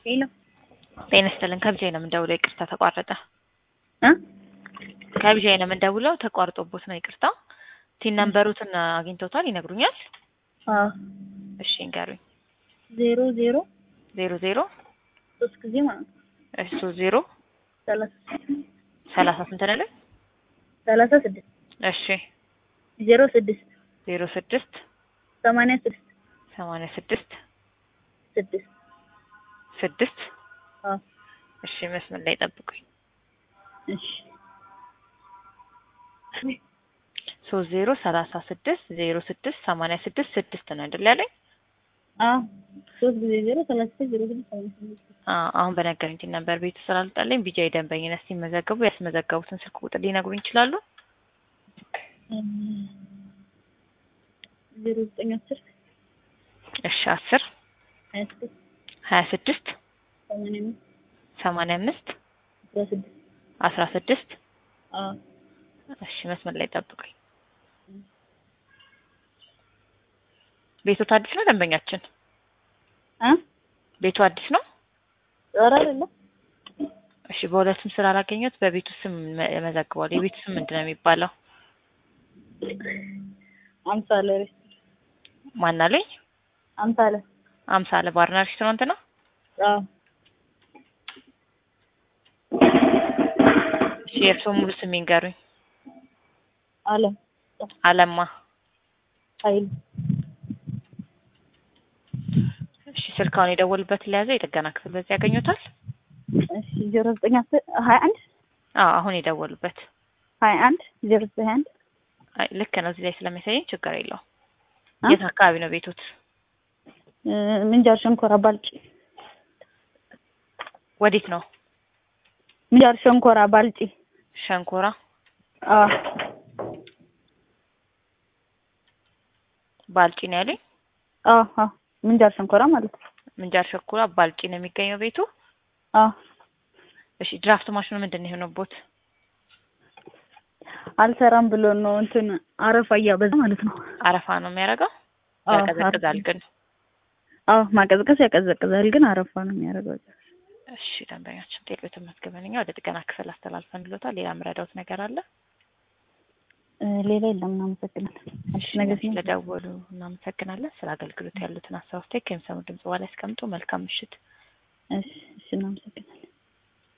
ሄሎ ጤና ይስጥልን። ከብጃ ነው የምንደውለው። ይቅርታ ተቋረጠ። እ ከብጃ ነው የምንደውለው። ተቋርጦቦት ነው። ይቅርታ። ቲን ነምበሩትን አግኝተውታል? ይነግሩኛል? አዎ እሺ ንገሩኝ። ዜሮ ዜሮ ዜሮ ዜሮ ሶስት ጊዜ ማለት ነው እሱ ዜሮ ሰላሳ ሰላሳ ስንት ነው? ሰላሳ ስድስት እሺ ዜሮ ስድስት ዜሮ ስድስት ሰማንያ ስድስት ሰማንያ ስድስት ስድስት ስድስት አዎ እሺ መስመር ላይ ጠብቁኝ። እሺ ሶስት ዜሮ ሰላሳ ስድስት ዜሮ ስድስት ሰማንያ ስድስት ስድስት ነው አይደል ያለኝ? አዎ ሶስት ጊዜ ዜሮ ሰላሳ ስድስት ዜሮ ስድስት ሰማንያ ስድስት አዎ አሁን በነገሩኝ ቲን ነበር ቤቱ ስላልጣለኝ ቢጃ ደንበኝነት ሲመዘገቡ ያስመዘገቡትን ስልክ ቁጥር ሊነግሩኝ ይችላሉ? ዜሮ ዘጠኝ አስር እሺ አስር ሀያ ስድስት ሀያ ስድስት ሰማንያ አምስት ሰማንያ አምስት አስራ ስድስት አስራ ስድስት አዎ እሺ መስመር ላይ ጠብቁኝ። ቤቱ አዲስ ነው ደንበኛችን? እ ቤቱ አዲስ ነው? ኧረ አይደለም እሺ በሁለቱም ስላላገኘሁት በቤቱ ስም መዘግቧል። የቤቱ ስም ምንድን ነው የሚባለው? አምሳለ ሬስቶራንት ማን አለኝ? አምሳለ አምሳለ ባርና ሬስቶራንት ነው? አዎ እሺ የእርስዎ ሙሉ ስም ይንገሩኝ። አለም አለማ ኃይሉ እሺ ስልካውን የደወሉበት ለያዘ የጥገና ክፍል በዚህ ያገኙታል? እሺ ዜሮ ዘጠኝ አስር ሀያ አንድ አዎ አሁን የደወሉበት ሀያ አንድ ዜሮ ዘጠኝ ሀያ አንድ አይ ልክ ነው። እዚህ ላይ ስለሚያሳየኝ ችግር የለውም። እ? የት አካባቢ ነው ቤቶት? እ ምንጃር ሸንኮራ ባልጭ ወዴት ነው? ምንጃር ሸንኮራ ባልጭ ሸንኮራ አዎ ባልጪ ነው ያሉኝ። አዎ አዎ ምንጃር ሸንኮራ ማለት ነው ምንጃር ሸኩራ ባልጪ ነው የሚገኘው ቤቱ። አዎ እሺ ድራፍት ማሽኑ ምንድን ነው የሆነቦት? አልሰራም ብሎ ነው እንትን አረፋ እያበዛ ማለት ነው አረፋ ነው የሚያደርገው? አዎ ያቀዘቅዛል ግን። አዎ ማቀዝቀዝ ያቀዘቅዛል ግን አረፋ ነው የሚያደርገው እሺ ደንበኛችን ጤሎትን መዝግበንኛ ወደ ጥገና ክፍል አስተላልፈን ብሎታል። ሌላ የምረዳውት ነገር አለ? እ ሌላ የለም እናመሰግናለን አዲስ ነገር ሲኖር ስለደወሉ እናመሰግናለን። ስለ አገልግሎት ያሉትን ሀሳብ አስተያየት ከሚሰሙ ድምጽ በኋላ ያስቀምጡ። መልካም ምሽት። እሺ እሺ እናመሰግናለን